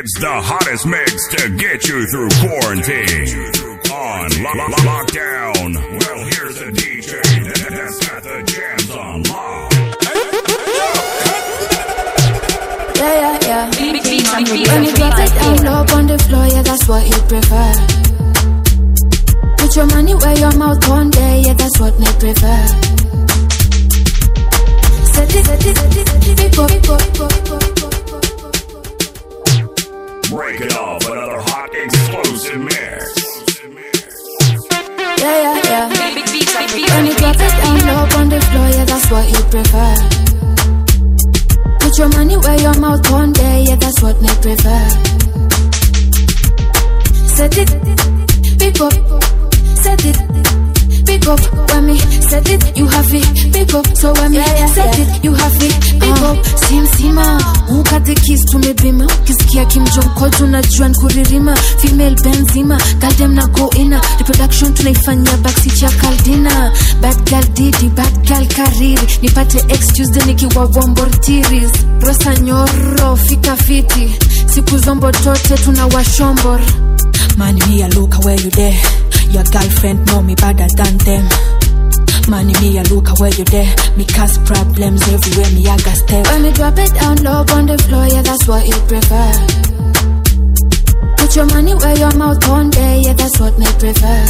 It's the hottest mix to get you through quarantine. On lo- lo- lockdown. Well, here's the DJ that's got the jams on lock. Yeah, yeah, yeah. When you drop it down low on the floor, yeah, that's what you prefer. Put your money where your mouth one day, yeah, that's what me prefer. Set it, set it, set it, set it, pick up, pick up, pick up, pick up, pick up. Breaking off another hot explosive mix. Yeah, yeah, yeah. When you drop it down low on the floor, yeah, that's what you prefer. Put your money where your mouth one day, yeah, that's what me prefer. Set it, pick up, set it, pick up. When me set it, you have it, pick up. So when me set it, you have it, pick up. Si mzima, ukate kiss tumebima, ukisikia kimjonko tunajua nkuririma, female benzima, galdem na go ina, reproduction tunaifanyia backseat ya kaldina, bad girl didi, bad girl kariri, nipate excuse then nikiwa wombortiris, rosa nyoro, fika fiti, siku zombo tote tuna washombor. Man, me a look where you there. Your girlfriend know me better than them. Man, me a look where you there. Me cause problems everywhere. Me a got step. When me drop it down low on the floor, yeah, that's what you prefer. Put your money where your mouth one day, yeah, that's what me prefer.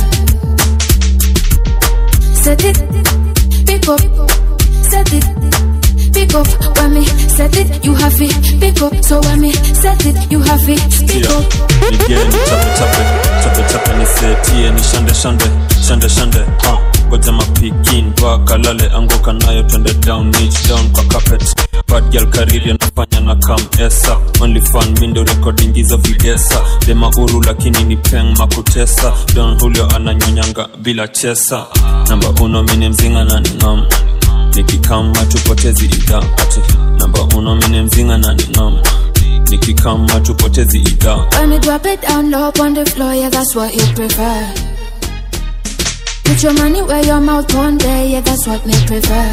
Set it, pick up, set it, pick up. When me set it, you have it, pick up. So when me set it, you have it, pick Yeah. up. Nigeni chape chape chape chape nisetie ni shande shande shande shande ha ngoja mapikin kalale anguka nayo twende down niche down kwa carpet bad girl kariri anafanya na kam esa only fan mindo recording hizo videsa dema uru lakini ni peng makutesa don julio ananyonyanga bila chesa namba uno mini mzinga na ningam nikikama tupotezi idha ati namba uno mini mzinga na ningam nikikama tupotezi idha When me drop it down low on the floor, yeah, that's what you prefer. Put your money where your mouth one day, yeah, that's what me prefer.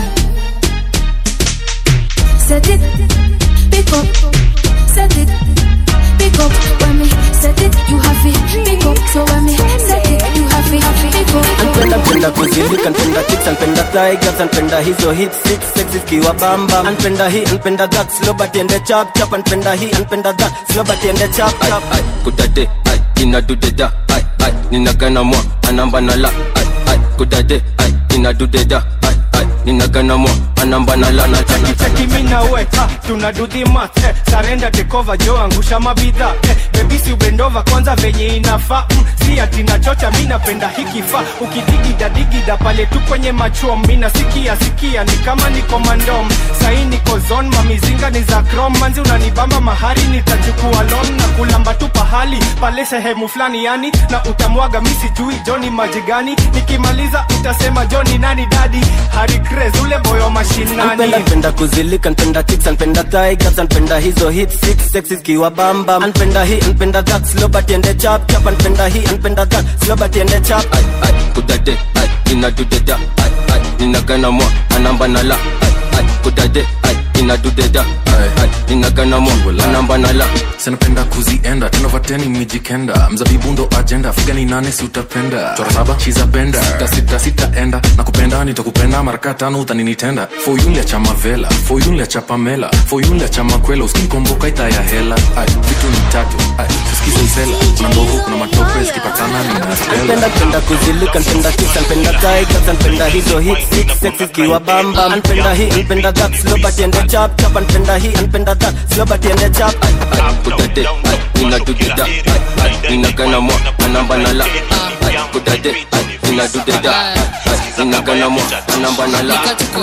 Set it, pick up, set it, pick up. When me set it, you have it, pick up. So when me set it, you have it, pick up. Anpenda penda kuzilika, anpenda chicks, anpenda tigers, anpenda hizo hit six sexy zikiwa bamba. Anpenda hii, anpenda that slow but ende chap chap. Anpenda hii, anpenda that slow but ende chap chap. ai kudade ai inadudeda ai ai ninagana mwa anamba na la ai ai kudade ai inadudeda ai ai ninagana mwa anamba na la na cheki cheki mina we ha, tuna do the math eh, sarenda tekova jo angusha mabidha eh, bebisi ubendova kwanza venye inafaa mm, si ati nachocha mi napenda hikifa ukidigida digida pale tu kwenye machom mina sikia sikia ni kama niko mandom sahi niko zon mamizinga ni za krom manzi unanibamba mahari nitajukua lon na kulamba tu pahali pale sehemu fulani yani na utamwaga mi sijui joni maji gani nikimaliza utasema joni nani dadi hari Craze, ule boyo mashinani Anpenda penda kuzilika, anpenda chicks, anpenda tigers, anpenda hizo hit six sexy zikiwa bamba. Anpenda hii, anpenda that slow but ende chap chap. Anpenda hii, anpenda that slow but ende chap. ai ai kudade ai inadudeda ai ai ninagana mwa anamba na la ai ai kudade ai inadudeda ai ai ninagana mwa anamba na la sinapenda kuzienda tenovateni mijikenda mzabibu ndo ajenda figani nane si utapenda chora saba shizapenda sita sita sitaenda na kupenda nitakupenda maraka tano utaninitenda foyunlia cha mavela foyunlia cha pamela foyunlia cha makwela uskinikomboka ita ya hela ai vitu ni tatu ai sisikize usela kuna mbovu kuna matope zikipatana Anpenda ninastela penda kuzilika, anpenda chicks, anpenda tigers, anpenda hizo hit six sexy zikiwa bamba. Anpenda hii, anpenda that slow but ende chap chap. Anpenda hii, anpenda that slow but ende chap. ai ai kudade ai inadudeda ai ai ninagana mwa anamba na la ai kudade ai inadudeda ai ai ninagana mwa anamba na la tuko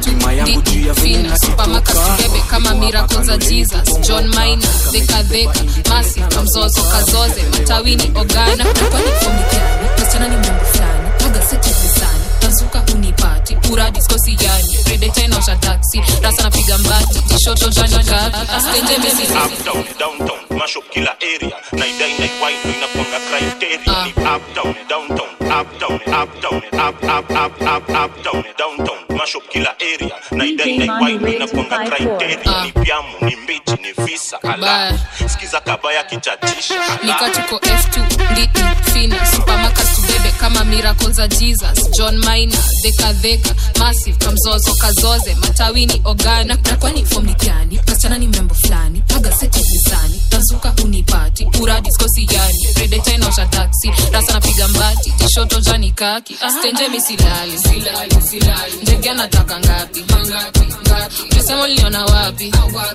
f2 fina supermarket tubebe kama miracle za jesus john mina dhekadheka masi mzozo kazoze matawini ogana kwani fomi gani wasichana ni mungu fulani toga seti visani tazuka unipati pura diskosi yani redeta inaosha taksi rasa napiga mbati tishoto janika astenje mesisi uptown downtown mash up kila area naidai naiwai ndo inakwanga criteria ni uptown downtown uptown uptown up up up up uptown downtown mash up kila area naidai naiwai ndo inakwanga criteria ni pyamu ni mbichi ni visa ala sikiza kabaya kichachisha nika tuko f2 nditi fina supermarket tubebe kama miracle za jesus john mina dhekadheka massive kamzozo kazoze matawini ogana na kwani fomi gani kasichana ni membo fulani magaseti visani tazuka unipati uradi skosi yani redeta inaosha taksi rasa napiga mbati jishoto jani kaki stenje misilali silali silali ndege anataka ngapi ngapi ngapi mesema liniona wapi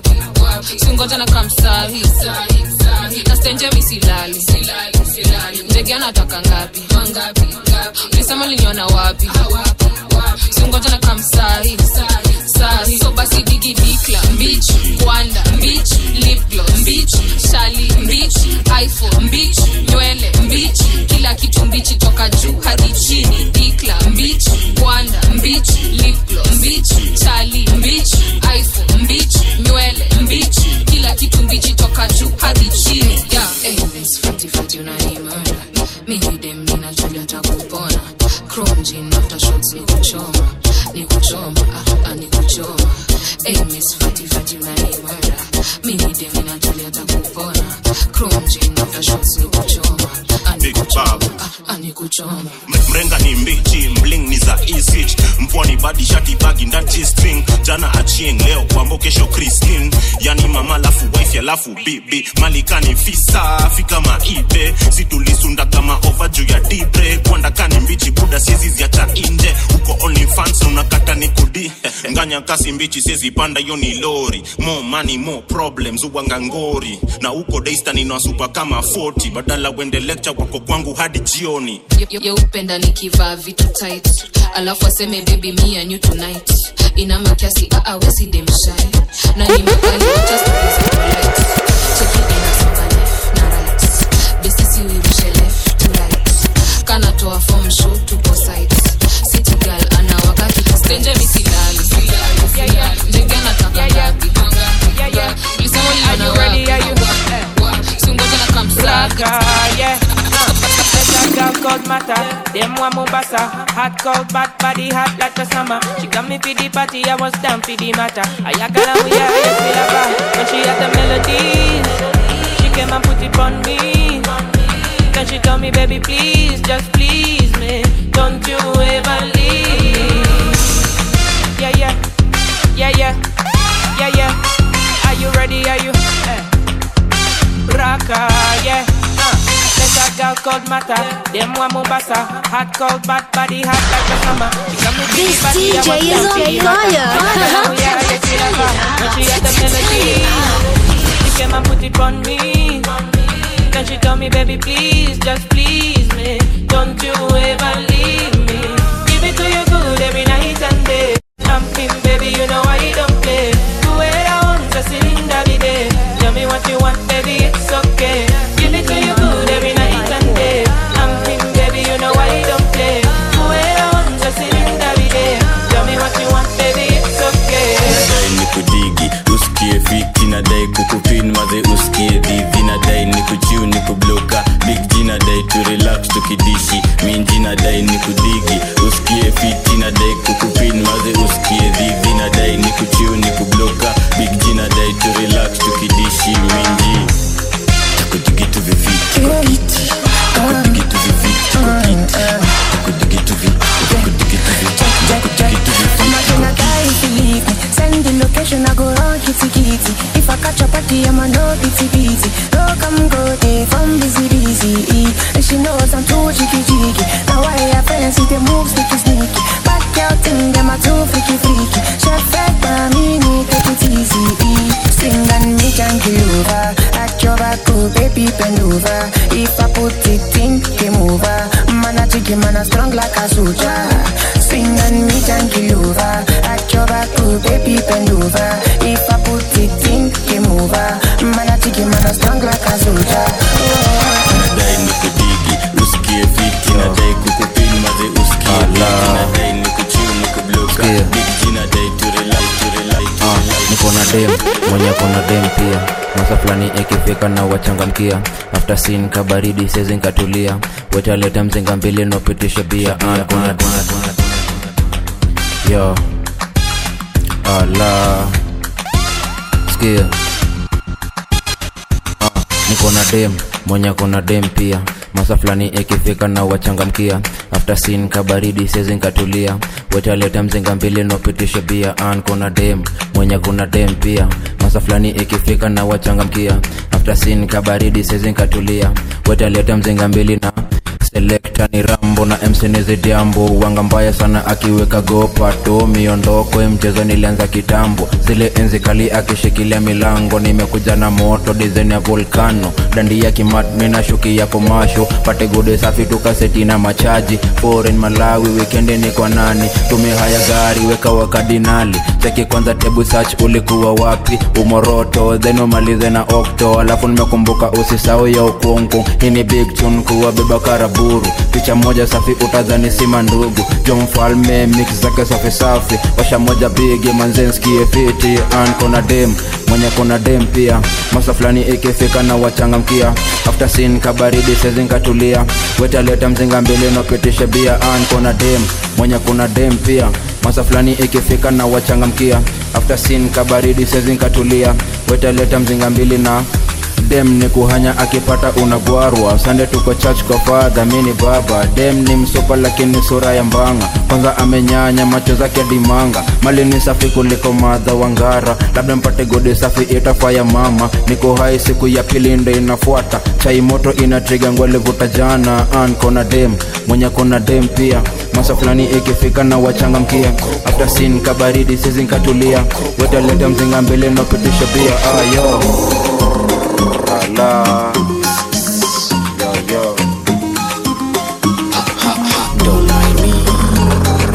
singoja na kamsahi na stenje misilali silali silali ndege anataka ngapi ngapi ngapi mesema liniona wapi singoja na kamsahi sahi so basi digi dikla mbich kwanda mbich lipglo mbich shali mbich iphone mbich nywele mbich kila kitu mbichi toka juu hadi chini dikla mbich kwanda mbich lipglo mbich shali mbich iphone mbich nywele mbich kila kitu mbichi toka juu hadi chini yeah. hey, miss fati fati unanimara mimi dem ninajulia takupona chrome jean after shots ni kuchoma ni kuchoma ah, ah, ni kuchoma hey, miss fati fati unanimara mimi dem ninajulia takupona chrome jean after shots ni kuchoma ah, ni kuchoma ah, ah, ni kuchoma mrenga ni mbichi mling ni za isich mpwani badi shati bagi ndati string jana achieng leo kwambo kesho kristin yani mama lafu wife alafu bibi malikani fisa fika maibe situlisunda kama ova juu ya dibre kwandakani mbichi buda siezi ziacha inje uko only fans unakata ni kudi nganya kasi mbichi siezi panda hiyo ni lori more money more problems uwanga ngori na uko daystan inawasupa kama 40 badala wende lecture wako kwangu hadi jioni yeupenda nikivaa vitu tight alafu aseme baby me and you tonight ina makiasi aawezi demshai na ni makali just to be polite cheki inasonga left na right besisi wirushe left to right kanatoa form show tuko site city girl ana wakati stenje misilali ndege anataka ngapi lisema liona wapi singoja na kamsaga yeah. That girl called Mata, them one Mombasa Hot cold bad body hot like the summer She got me for the party, I was down for the matter I yakala we are, yes we love her When she had the melodies She came and put it on me Then she told me baby please, just please me Don't you ever leave Yeah yeah, yeah yeah, yeah yeah Are you ready, are you? Eh. Raka, yeah uh. There's a girl called Mata, them one Mombasa Hot cold bad body hot like the summer She got me This body, I DJ was is down on for the fire. matter. Oh, yeah, yes, we love her. When she had the melody She came and put it on me Then she told me baby please, just please me Don't you ever leave me Give it to you good every night and day I'm in baby, you know I don't play Do it I want, just in every day Tell me what you want baby, it's okay Give it to you good every night and day I'm in baby, you know I don't play Do it I want, just in every day Tell me what you want baby, it's okay nadai ni kudigi usikie fiti nadai kukupin maze usikie dhivi nadai ni kuchiu ni kubloka big g nadai tu relax tukidishi minji nadai ni kudigi usikie fiti nadai kukupin maze usikie dhivi nadai ni kuchiu ni kubloka big g nadai tu relax tukidishi minji takudigitu viviti kwa kiti takudigitu viviti kwa kiti takudigitu vi takudigitu vi takudigitu viviti Imagine a guy if you leave me Send the location, I go run kitty kitty If I catch a party, I'ma no pity pity No come go day from busy busy And she knows I'm too cheeky cheeky Now I have friends with the moves sneaky sneaky Back out thing, them are too freaky freaky Chef fed by me, need take it easy Sing and me can kill over Act your back, oh baby bend over If I put it in, game over Man a jiggy, man a strong like a soldier Swing and me can kill over Act your back, oh baby bend over If I put it in, game over Man a jiggy, man a strong like a soldier nadai ni kudigi usikie fiti nadai kukupin maze usikie fiti nadai ni kuchiu ni kubloka big g nadai tu relai tu relai tu relai niko na dem mwenye kona dem pia masa fulani ikifika na wachangamkia after sin kabaridi sezi nkatulia wetaleta mzinga mbili nopitisha bia Ah, kuna- yo ala skia niko na dem mwenye kona dem pia masa fulani ikifika na wachangamkia after sin kabaridi sezi nkatulia wetaleta mzinga mbili nopitishe bia an kuna dem mwenye kuna dem pia masa fulani ikifika na wachangamkia after sin kabaridi sezi nkatulia wetaleta mzinga mbili na selekta ni rambo na msenizi jambo wanga mbaya sana akiweka gopato miondoko mchezo nilianza kitambo zile enzi kali akishikilia milango nimekuja na moto dizen ya volcano dandi ya kimat minashuki ya komasho pate gode safi tukaseti na machaji foreign malawi wikendi ni kwa nani tumia haya gari weka wakadinali cheki kwanza tebu search ulikuwa wapi umoroto then umalize na okto alafu nimekumbuka usisau ya ukungu hii ni big tune kuwabeba karaburu picha moja safi utadhani sima ndugu jo mfalme mix zake safi safi washa moja bigi manzenskie fiti an kona dem mwenye kona dem pia masa fulani ikifika na wachangamkia after sin kabaridi sezinkatulia wetaleta mzinga mbili nopitisha bia an kona dem mwenye kuna dem pia masa fulani ikifika na wachangamkia after sin kabaridi sezinkatulia wetaleta mzinga mbili na dem ni kuhanya akipata unagwarwa sande tuko church kwa fadha mini baba dem ni msopa lakini sura ya mbanga kwanza amenyanya macho zake dimanga mali ni safi kuliko madha wangara labda mpate godi safi itafaya mama niko hai siku ya pili ndo inafuata chai moto inatriga ngwalivuta jana an kona dem mwenye kona dem pia masa fulani ikifika na wachangamkia after sin kabaridi sizinkatulia wetaleta mzinga mbele napitisha pia ayo la yo yo Don't mind me.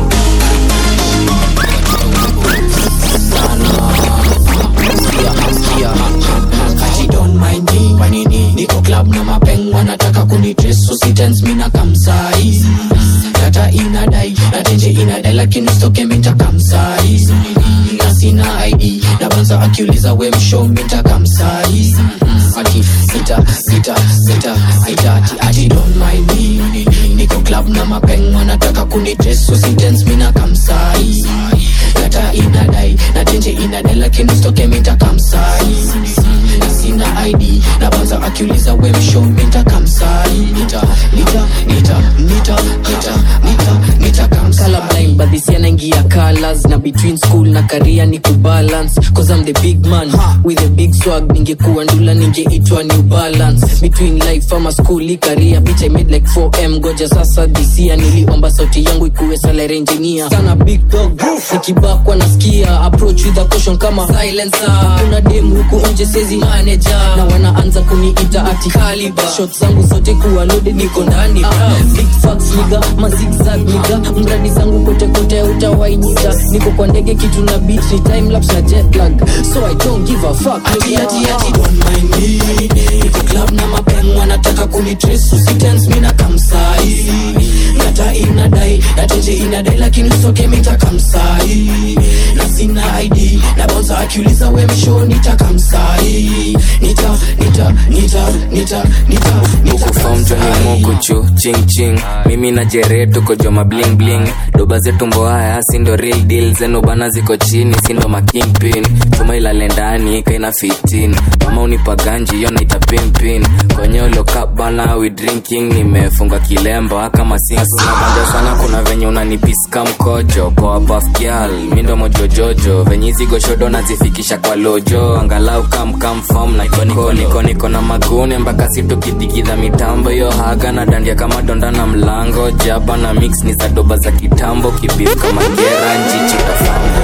Ati don't mind me. Kwa nini niko club na mapeng wanataka kunitreso sitens mina kamsai data inadai na tenje inadai lakini stoke minta kamsai na sina id na banza akiuliza we mshow minta kamsai ati sita sita sita sita ati ati don't mind me niko club na mapeng wanataka kunitreso sitens mina kamsai data inadai na tenje inadai lakini stoke minta kamsai na sina id na banza akiuliza we mshow minta kamsai nita nita nita nita nita nita nita kamsai colorblind but this year naingia colors na between school na career ni kubalance cause I'm the big man with a big swag ningekuwa ndula ningeitwa new balance between life ama school i career bitch I made like 4m goja sasa this year niliomba sauti yangu ikuwe salary engineer sana big dog nikibakwa nasikia approach with a caution kama silencer kuna dem huku nje sezi manager na wanaanza kuniita ati caliber shot zangu zote kuwa loaded niko ndani big facts niga mazigzag niga mradi zangu kote kote utawainita niko kwa ndege kitu na beat ni time lapse na jet lag so i don't give a fuck ati ati ati don't mind me niko club na mapeng wanataka kunitrace usitense mina kamsai data inadai na tenje inadai lakini usoke mita kamsai na sina id na bouncer akiuliza we mshow nita kamsai nita nita nita nita nita nita fomjoni mukuchu ching ching mimi na jere tuko joma bling bling doba zetu mboaya sindo real deal zenu bana ziko chini sindo makingpin chuma ilale ndani kaina 15 mama unipa ganji yo naita pimpin kwenye ulokap bana we drinking nimefunga kilemba kama sinabanja sana kuna venye unanipiska mkojo kwa pafgyal mindo mojojojo venye hizi goshodo nazifikisha kwa lojo angalau kamkamfam na konikoniko na magune mpaka situkidigidha mitambo yo haga na dandia kama donda na mlango jaba na mix ni za doba za kitambo kibif kama gera njichi tafamu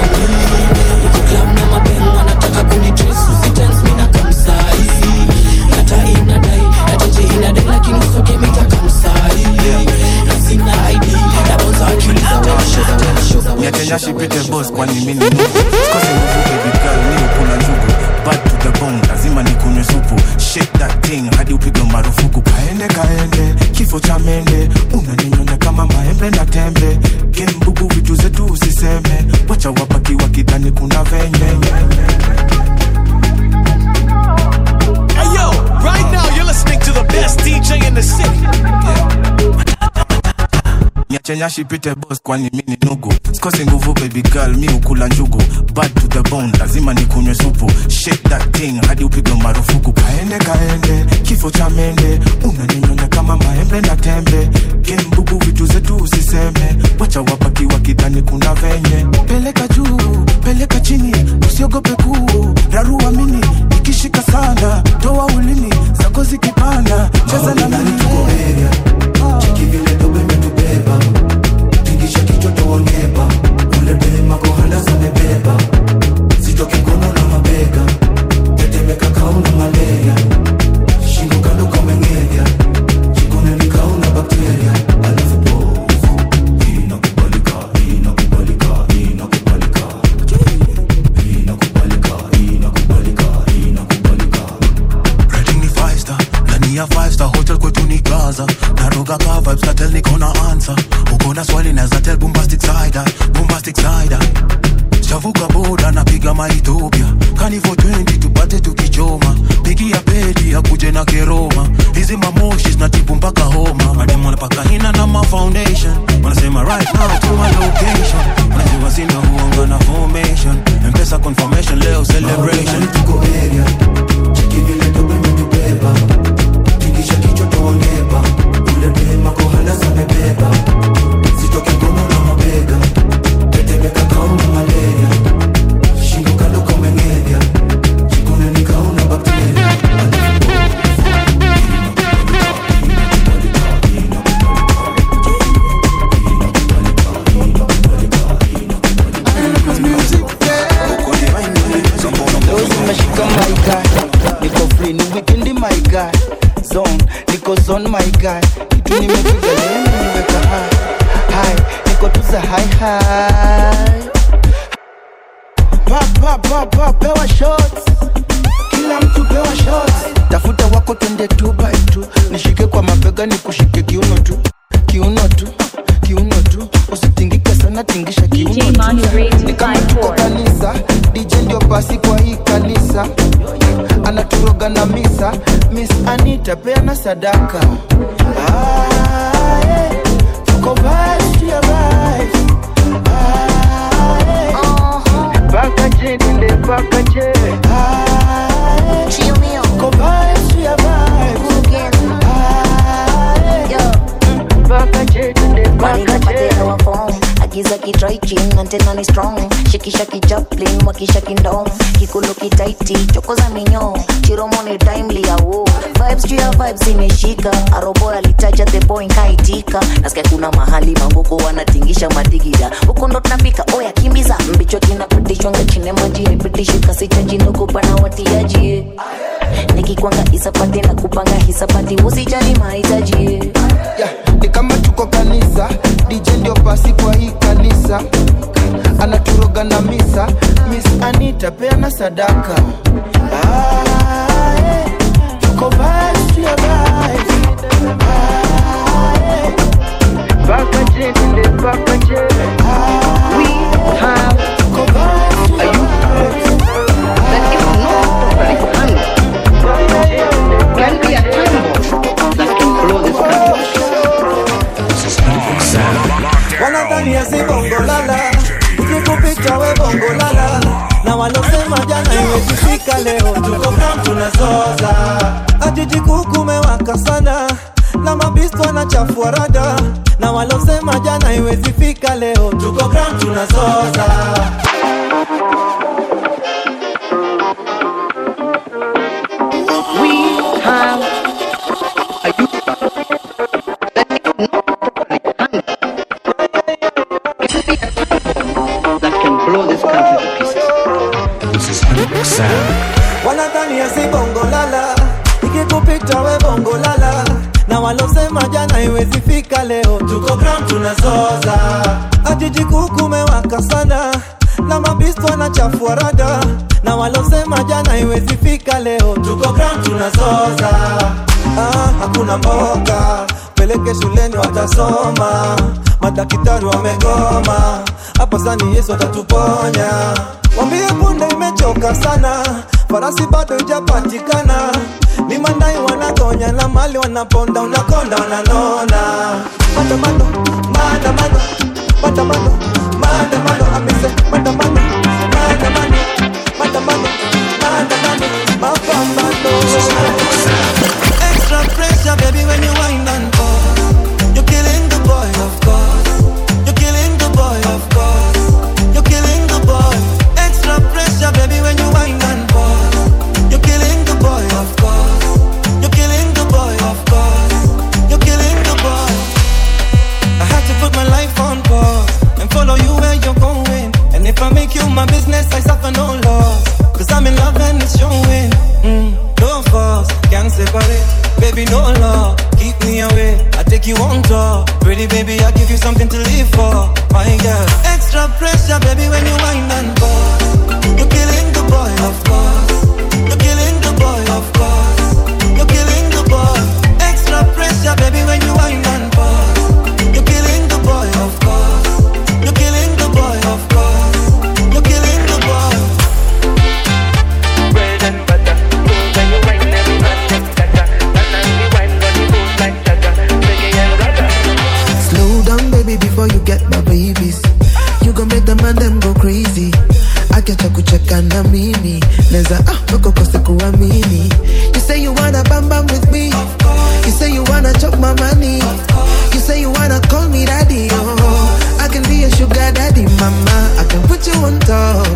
wanataka kunitrace usitense mina kamsai data inadai na tenje inadai lakini usoke mita kamsai na sina id na bouncer akiuliza we mshow we mshow Nyakenya shipite boss kwani mimi ni Mungu Sikose nguvu baby girl ni ukula njugu Bad to the bone lazima nikunywe supu Shake that thing hadi upigwe marufuku Kaende kaende kifo cha mende Unaninyonya kama maembe na tembe Kimbubu vitu zetu usiseme Wacha wabaki wakidhani kuna venye Hey yo, right now you're listening to the best DJ in the city. chenyashi pite boss kwani mi ni nugu sikosi nguvu baby girl mi ukula njugu bad to the bone lazima nikunywe supu shake that thing hadi upigwe marufuku kaende kaende kifo cha mende unaninyonya kama maembe na tembe kembubu vitu zetu usiseme wacha wabaki wakidhani kuna venye peleka juu peleka chini usiogope kuu rarua mini ikishika sana toa ulimi zako zikipanda cheza na mimi cheki vile dobe imetubeba tingisha kichwa toongeba ule dema kohanda zamebeba zitoke ngono na mabega tetemeka kauna malaria shingo kando kamengenya jikoneni kauna bakteria alafu pose inakubalika inakubalika inakubalika inakubalika inakubalika inakubalika Rating ni five star ndani ya five star hotel kwetu ni gaza naroga ka vibes na tell niko na answer uko na swali naweza tell bombastic side eye, bombastic side eye. shavuka boda napiga maethiopia kani for 20 tupate tukichoma pigia pedi akuje na keroma hizi mamoshi zinatibu mpaka homa madem wanapaka hina na ma foundation wanasema right now to my location wanajua sina huanga na formation mpesa confirmation leo celebration tuko area cheki vile dobe imetubeba tingisha kichwa toongeba ule dema kohanda zamebeba zitoke ngono na mabega tetemeka kauna malaria shingo kando kamengenya jikoneni kauna bakteria Leo zimeshika my guy, niko free ni weekend my guy, zone niko zone my guy, kitu nimepiga leo nimeweka high high, niko tu za high high. Pa pa pa pa, pewa shots, kila mtu pewa shots. Tafuta wako twende two by two, nishike kwa mabega nikushike kiuno tu, kiuno tu, kiuno tu, usitingike sana, tingisha kiuno tu. Ni kama tuko kanisa, DJ ndio basi kwa hii kanisa, anaturoga na misa, Miss Anita peana sadaka. Ah, yeah. Tuko vibes to your vibes. Ah, yeah. Paka je, nile paka je. Ah, yeah. Tuko vibes to your vibes. Ah, yeah. Paka je, nile paka je. agiza kitraikin antena ni strong shikisha kijaplin wakisha kindom kikulu kitaiti chokoza minyo chiromo ni timely awo vibes juu ya vibes imeshika arobo alitaja the boy kaitika nasikia kuna mahali mangoko wanatingisha madigida huko ndo tunafika oya kimbiza mbicho kinapitishwa ngachine maji haipitishi kasi chaji nokupana watiaji eh. nikikwanga isapati na kupanga hisapati usijali mahitaji eh. yeah, ni kama tuko kanisa dj ndio basi kwa hii kanisa anaturoga na misa miss anita peana sadaka ah, yeah. tuko vibes to your vibes. Ah, yeah. Paka je, nile paka je. Ah, we have tuko vibes to your vibes. That if not properly handled, can be a time bomb that can blow this country. wanadhania si bongo lala ikikupita we bongo lala na walosema jana iwezi fika leo tuko kam tunazoza ajiji kukumewaka sana na mabisto wanachafua rada na walosema jana iwezi fika leo tuko kam tunazoza We have a youth that if not properly handled, can be a time bomb that can blow this country to pieces. This is wanadhania si bongo lala ikikupita we bongo lala na walosema jana iwezi fika leo tuko gram tunazoza ajiji kukumewaka sana na mabisto wanachafua rada na walosema jana iwezi fika leo tuko gram tunazoza ah, hakuna mboga peleke shuleni watasoma madaktari wamegoma hapa sani yesu atatuponya wambie punde imechoka sana farasi bado ijapatikana ni mandai wanagonya na mali wanaponda unakonda unanona maandamano maandamano maandamano maandamano amese maandamano maandamano maandamano maandamano mapambano extra pressure baby when you wind and pause you're killing the boy of course you're killing the boy of course you're killing the boy extra pressure baby when you wind and pause you're killing the boy of course you're killing the boy of course you're killing the boy I had to put my life on pause and follow you where you're going. And if I make you my business, I suffer no loss. Cause I'm in love and it's showing. Mm, no force, can't separate. Baby, no law, keep me away. I take you on tour. Pretty baby, I give you something to live for. My girl. Extra pressure, baby, when you wind and pause. You're killing the boy, of course. You're killing the boy, of course. You're killing the boy. Extra pressure, baby, when you wind and pause. You're killing the boy, of course. You're killing the boy, of course. You're killing the boy. Bread and butter. When you wine, every man gets better. Banana, wine, got the moves like Jaja. Reggae and ragga. Slow down, baby, before you get my babies. You gon' make the man them go crazy. Akiacha kucheka na mimi neza ah, uko kose kuamini You say you wanna bam bam with me You say you wanna chop my money You say you wanna call me daddy oh, I can be your sugar daddy mama I can put you on top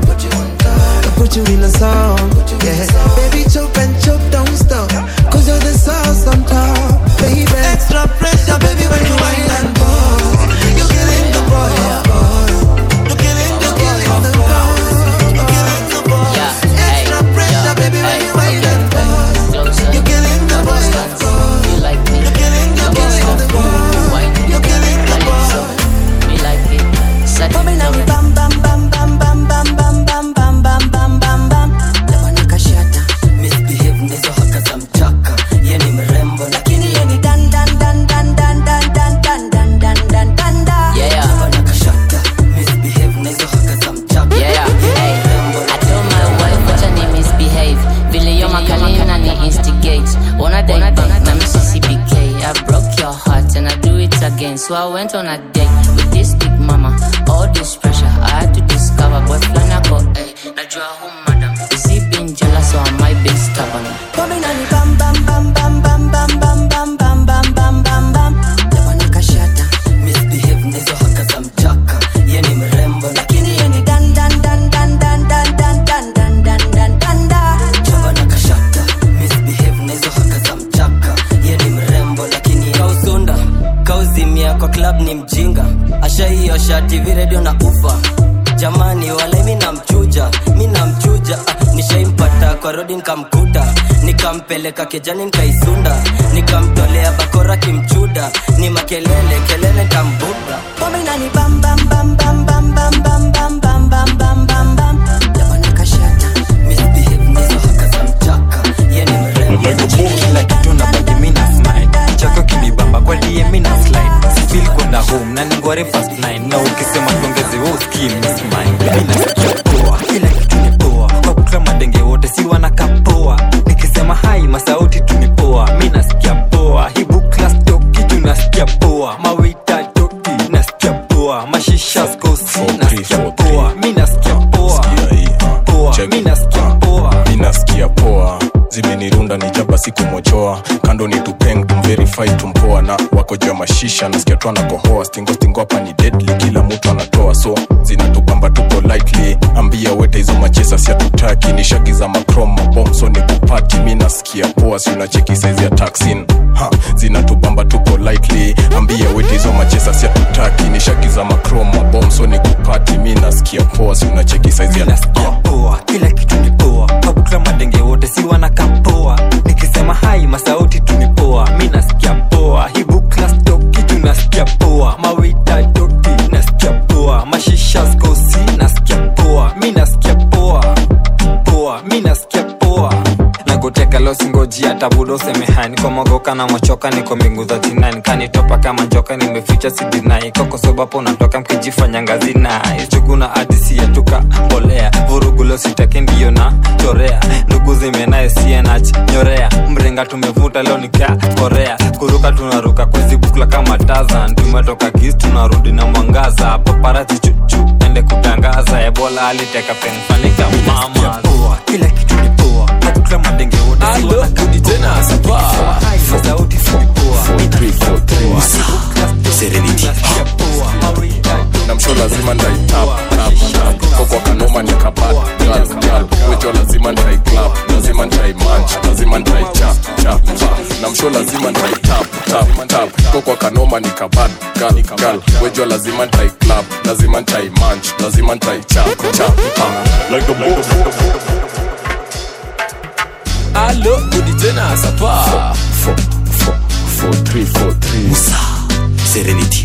I put you in a song Yeah, baby chop and chop don't stop Cause you're the sauce on top Baby Extra pressure, baby, when you wine and pause. You're killing the boy, of course. You're killing the boy, of course. You're killing the boy. Extra pressure, baby, when you wine and pause. You're killing the boy, of course. You're killing the boy, of course. You're killing the boy. Me like it. Set Coming it on down. bam bam bam bam bam bam bam bam bam bam bam bam. Kashata, misbehave nizo haka za mchaka ye ni mrembo lakini ye ni dan dan dan dan dan dan dan dan dan dan dan dan dan. yeah. Bana kashata, misbehave nizo haka za mchaka Yeah, hey, I told my wife wacha ni misbehave vile yo makalina na ni instigate wanna date bank na missy BK I broke your heart and I do it again so I went on a date with this big mama all this pressure I had to discover boy flana go hey najua who madam is he being jealous or am I being stubborn Coming on bam bam bam bam bam bam bam bam bam bam bam bam bam. Bana kashata, misbehave nizo haka za mchaka ye ni mrembo lakini ye ni Dan dan dan dan dan dan dan dan dan dan dan dan dan. Bana kashata, misbehave nizo haka za mchaka ye ni mrembo lakini kausunda kauzimia kwa club ni mjinga ashaiosha tv radio na ufa jamani wale mi namchuja mi namchuja ah, nishaimpata kwa rodi nikamkuta nikampeleka kejani nikaisunda nikamtolea bakora kimchuda ni makelele kelele kambuda Coming on bam bam bam bam bam bam bam bam bam bam bam bam bam. Bana kashata, misbehave nizo haka za mchaka ye ni mrembo kila kitu na baki mina smile chako kinibamba kwa die mina slide sifil kwenda home na ningware fast nine na ukisema tuongeze wo skim smile mina sikia poa kila kitu ni poa kwa kukla madenge wote si wanaka poa nikisema hai masauti tunipoa mi nasikia poa hibu class toki tunasikia poa mawita toki nasikia poa mashisha skosi nasikia poa mi nasikia poa poa mi nasikia poa ninasikia poa zimenirunda ni jaba sikumochoa kando ni tupeng tumverify tumpoa na wako juu ya mashisha nasikia tu anakohoa stingo stingo hapa ni deadly kila mtu anatoa so zinatupamba tuko lightly ambia wete hizo machesa siatutaki ni shagi za macrom mabom so ni kupati mi nasikia poa si unacheki saizi ya taxin ha zinatubamba tuko lightly ambia wete hizo machesa siatutaki ni shagi za macrom mabom so ni kupati mi nasikia poa si unacheki saizi ya nasikia poa kila kitu ni poa kabukla madenge wote si wanaka poa nikisema hai masauti tunipoa mi nasikia poa hibu klas toki tunasikia poa mawita toki nasikia poa mashisha skosi nasikia poa mi nasikia poa poa mi nasikia poa nagoteka losingojia hata budo semehai niko mogoka na mochoka niko mbingu za jinani kanitopa kama njoka nimeficha sidinai kokosobapo unatoka mkijifanya ngazina ichuguna adisi yatuka mbolea vurugulo sitake ndiyo na chorea ndugu zimenaye sienach nyorea mrenga tumevuta leo nika korea kuruka tunaruka kwezi bukla kama tazan tumetoka kis tunarudi na mwangaza paparati chuchu ende kutangaza ebola aliteka penfanika mama kila kitu ni poa nakutla madenge wote Alo, rudi tena sapa sauti Serenity. na msho lazima ndaitap tap tap koko kanoma ni kabat gal gal wejo lazima ndai club lazima ndai manch lazima ndai chap chap chap na msho lazima ndai tap tap tap koko kanoma ni kabat gal gal wejo lazima ndai club lazima ndai manch lazima ndai chap chap chap like a boss alo rudi tena sapa Musa Serenity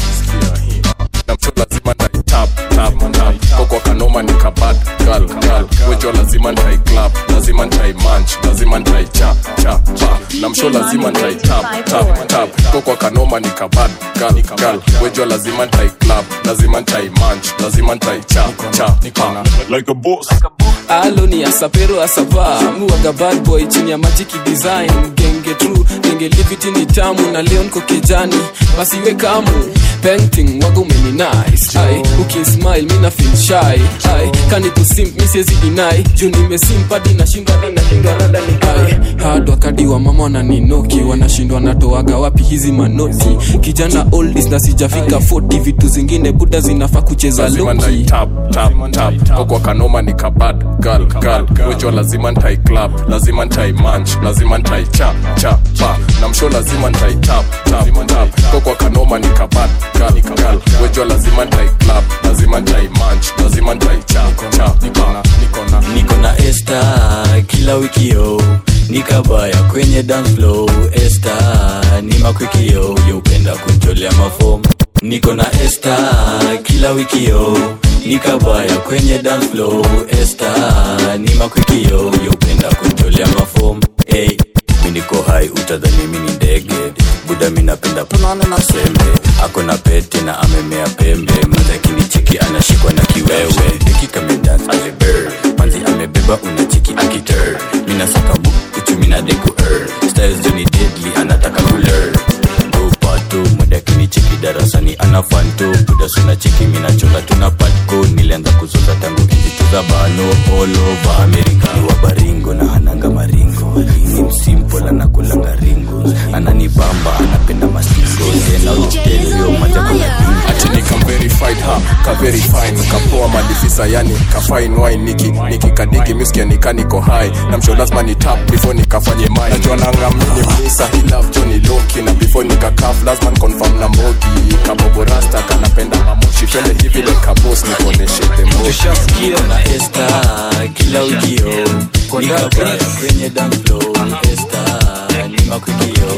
na msho lazima ndai tap tap tap koko kanoma ni kabat gal gal wejo lazima ndai club lazima ndai manch lazima ndai chap chap chap na msho lazima ndai tap tap tap koko kanoma ni kabat gal gal wejo lazima ndai club lazima ndai manch lazima ndai chap chap like a boss alo ni asapero asapa muwaga bad boy chini ya majiki design genge true genge liviti ni tamu na leo niko kijani basi we kamu painting waga umeni nice ai ukismile mina feel shy ai kani kusimp mi siwezi deny juu nimesimpadi nashindwa nashindwa ai hard wakadi wa mama wananinoki wanashindwa natoaga wapi hizi manoti kijana oldies na sijafika 40 vitu zingine buda zinafaa kucheza lazima loki ndai tap tap tap koko kanoma ni kabad gal gal wejo lazima ntai club lazima ntai manch lazima ntai chap chap pa na msho lazima ntai tap tap tap koko kanoma ni kabad gal gal wejo lazima ntai club lazima ntai manch lazima ntai chap chap pa niko na esta kila wikio nikabaya kwenye dance flow esta ni makwikio yeupenda kuntolea mafom niko na esta kila wikio nikabaya kwenye dance flow esta ni makwikio yeupenda kuntolea mafom hey, mi niko hai utadhani mi ni ndege buda mi napenda punana na sembe ako na pete na amemea pembe mazakini chiki anashikwa na kiwewe ikikamedans aliber manzi amebeba unachiki akiter minasakabu uchumi na deku er styles joni deadly anataka kuler pato mwedakini cheki darasani ana fanto buda suna cheki minachonga tuna patko nilianza kuzoza tangu kijituza bano all over amerika ni wabaringo na hananga maringo ni msimple anakulanga ringo ananibamba anapenda mastingo tena utelio maja kuna achini kamverified ha kaverifine kapoa madifisa yani kafine wine niki niki kadigi miskia nikaniko hai na msho lazima ni tap before nikafanye mai najua nangamini misa hi love joni loki na before nikakaf lazima confirm na mbogi kabobo rasta kanapenda mamoshi twende hivi like a boss nikoneshe the moshi tushasikia na esta kila ujio nikabaya kwenye dance floor esta ni makwikio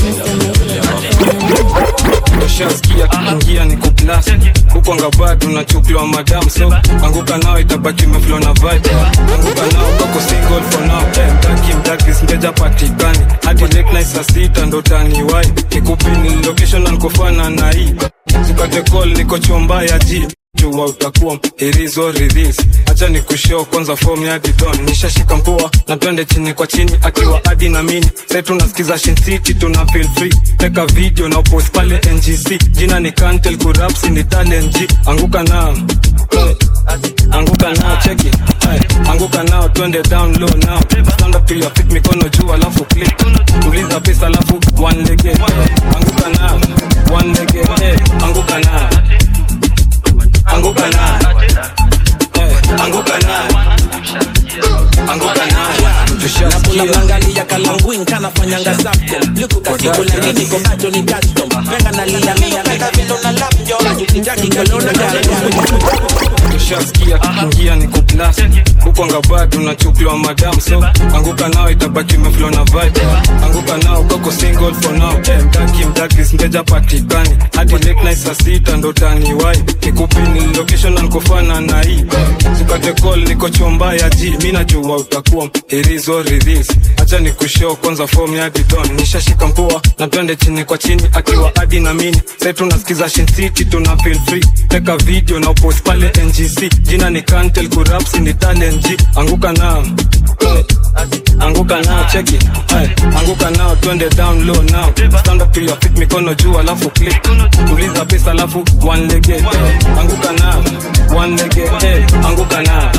ushasikia kiingia ni kuplas kukwanga bado unachukliwa madam so anguka nao itabaki meflo na vibe anguka nao kako single for now Eh, mtaki mtaki singeja patikani hadi late night saa sita ndo taniwai nikupini location ankofana na hii sikate call niko chomba ya ji jua utakuwa hirizo ridhis hacha ni kushow kwanza form ya didon nishashika mpua na twende chini kwa chini akiwa adi na mini sai tunasikiza Shin City tuna feel free teka video na post pale ngc jina ni kantel kurapsi ni talent G anguka nao Eh, anguka nao cheki Hey, anguka nao twende down low now stand up to your feet mikono juu alafu click tuliza pesa alafu one leg eh, anguka nao one leg eh, anguka nao anguka nayo Eh, anguka nayo anguka nayo nakunaangalia kalangwin kanafanyanga zako lukukasiku lakini komacho ni custom venga nalialia venga vilo na lapjo ukitaki kalona ushasikia kiingia ni kuplas kukwanga bado unachukliwa madam so anguka nao itabaki meflo na vibe anguka nao kako single for now Eh, mtaki mtaki mdagris mteja patikani hadi late night saa sita ndo taniwai nikupini location na nikofana na hii sukate call niko chomba ya ji mi najua utakuwa irizo ridhis acha nikushow kwanza form ya didon nishashika mpua na twende chini kwa chini akiwa adi na mini sai tunasikiza Shin City tuna feel free teka video na upost pale ngc jina ni kantel kurapsi ni talent G anguka nao Eh, anguka nao cheki Hey, anguka nao twende down low now stand up to your feet mikono juu alafu click tuliza pesa alafu one lege eh, anguka nao one lege eh, anguka nao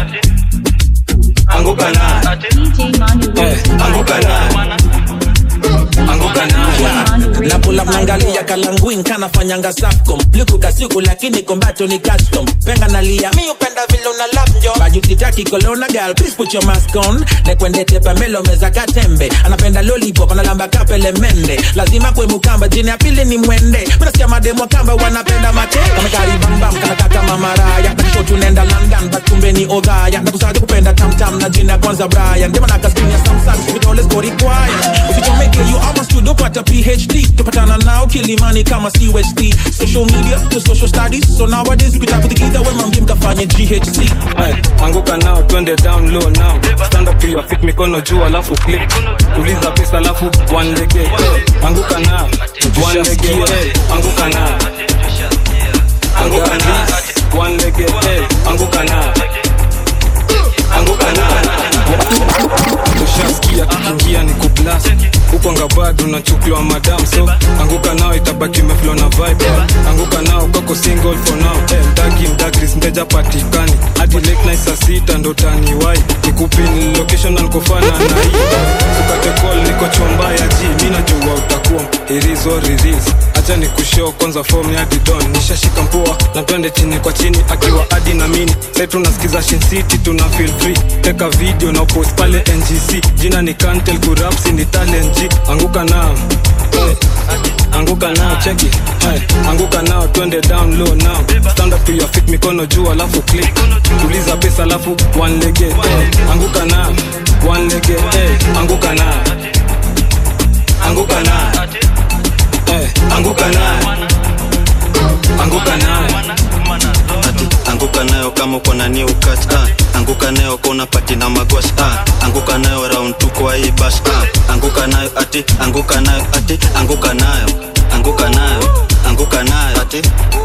anguka nao eh, anguka nao anguka nao na pula mnangalia kalanguin kanafanyanga safcom liku kasiku lakini kombacho ni custom penga nalia mi upenda vile una lap njo bajutitaki kolona gal please put your mask on nekwendete pamelo meza katembe anapenda lollipop analamba kapele mende lazima kwe mukamba jini ya pili ni mwende minasikia mademo kamba wanapenda make kamekaribambam kanaka kama maraya nakisho tunaenda london but kumbe ni odhaya nakusaja kupenda tamtam na jina kwanza brian demanakaskinia samsung vidole skori kwaya usichomeke you almost to dopata phd tupatana nao kilimani kama cust social media to social studies so nowadays ukitakutikidha wemambie mkafanye ghc Hey, anguka nao twende down low now stand up to your feet mikono juu alafu click tuliza pesa alafu one lege hey, anguka nao one lege hey, anguka nao anguka nao one lege hey, anguka nao anguka nao ushasikia kikiingia ni kublast huko ngabado unachukuliwa madam so anguka nao itabaki meflo na vibe anguka nao kwako single for now hey, mdagi mdagris mteja patikani hadi late night saa sita ndo taniwai nikupini location na nikofana na hii ukate call niko chomba ya ji mi najua utakuwa irizo ridhis acha ni kushow kwanza form ya didon nishashika mpua na twende chini kwa chini akiwa adi na mini sai tunasikiza Shin City tuna feel free teka video na post pale ngc jina ni kantel kurapsi ni talent G anguka nao Eh, anguka nao cheki Hey, anguka nao twende down low now stand up to your feet mikono juu alafu click tuliza pesa alafu one lege eh, anguka nao one lege eh, anguka nao anguka nao eh, anguka nao anguka nao ati anguka nayo kama uko na new cut ah. anguka nayo kona pati na magwash ah. anguka nayo round tu kwa hii bash ah. anguka nayo ati anguka nayo ati anguka nayo anguka nayo anguka nayo ati